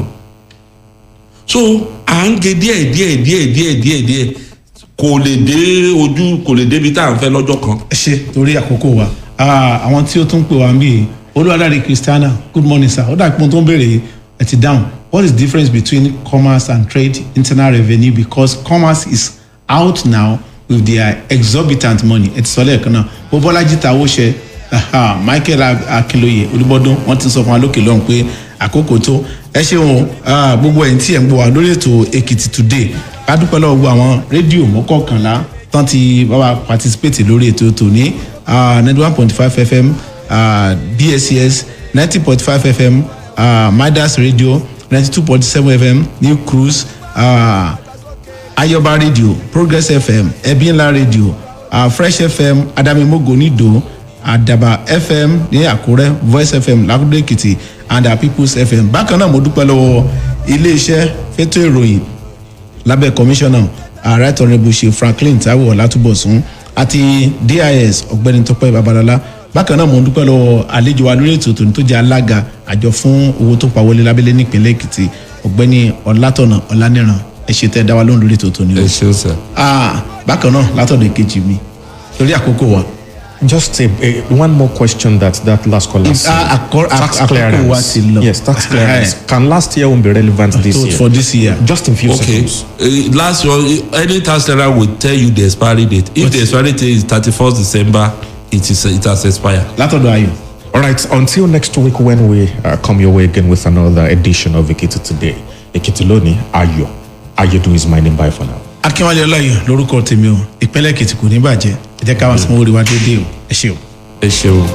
[SPEAKER 1] so à ń ge díẹ̀ díẹ̀ díẹ̀ díẹ̀ díẹ̀ díẹ̀ kò lè dé ojú kò lè débi tá à ń fẹ́ lọ́jọ́ kan.
[SPEAKER 2] ẹ ṣe torí àkókò wa Ah, àwọn tí ó tún pè wá ń bí olúwadáre christiana good morning sir ó dà pé mo tó ń béèrè ẹ ti dáhùn what is the difference between commerce and trade internal revenue because commerce is out now with their exorbitant money ẹ ti sọ lẹ́ẹ̀kan náà bó bọ́lájí ta owó ṣe aha, michael akinloye olúbọdún wọn ti sọ fún wa lókè lọ́hùn pé àkókò tó ẹ ṣeun ah, gbogbo ẹ̀yin tí ẹ̀ ń gbọ́ wa lórí ètò èkìtì today ká dúpẹ́ lọ́wọ́ gbogbo àwọn rédíò mọ́kànlá tán ti bá wa participate lórí ètò tòní ninety one point five fm uh, bscs ninety point five fm uh, midas radio ninety two point seven fm new cruise uh, ayọba radio progress fm ẹbínlá radio uh, fresh fm adamimogo nido adaba fm ní àkúrẹ́ voice fm lakudo èkìtì and our peoples fm bákan náà mo dúpẹ́ lọ́wọ́ iléeṣẹ́ fẹ́tọ̀ ìròyìn lábẹ́ kọmíṣánná right honourable ṣe franklin taiwo ọlátúbọ̀sún àti dis ọ̀gbẹ́ni tọpẹ́ babalọ́lá bákan náà mo ń dúpẹ́ lọ́wọ́ àlejò wa lórí ètò tòun tó jẹ́ alága àjọ fún owó tó pa wọlé lábẹ́lẹ́ nípínlẹ̀ èkìtì ọ̀gbẹ́ni ọlátọ̀nà ọláníran ẹ ṣe tẹ́ ẹ dá wa lóhùn lórí ètò tòun ni o.
[SPEAKER 1] ẹ ṣeun sir.
[SPEAKER 2] Ah, bákan náà látọ̀dọ̀ èkejì mi torí àkókò wa.
[SPEAKER 3] Just a, a, one more question that that last caller said.
[SPEAKER 2] Ah, acco-
[SPEAKER 3] tax
[SPEAKER 2] àkókò
[SPEAKER 3] clearance.
[SPEAKER 2] wa ti lọ.
[SPEAKER 3] Yes, tax clearance. Can last year won't be relevant this
[SPEAKER 2] So
[SPEAKER 3] year?
[SPEAKER 2] for this year.
[SPEAKER 3] Just in few
[SPEAKER 1] okay
[SPEAKER 3] seconds.
[SPEAKER 1] uh, last one uh, any tax seller will tell you the expiry date if the expiry date is thirty-first december it is it has expired.
[SPEAKER 2] látọ̀dọ̀ ayọ̀.
[SPEAKER 3] All right, until next week when we uh, come your way again with another edition of Ekiti Today. Ekiti Loni, Ayo. Ayedu is my name. Bye for now.
[SPEAKER 2] akínwálé ọláyọ̀ lórúkọ tèmi o ìpínlẹ̀ èkìtì kò ní bàjẹ́ ẹ jẹ́ ká wá sanwó orí wa déédéé o ẹ ṣé o.
[SPEAKER 1] ẹ ṣeun.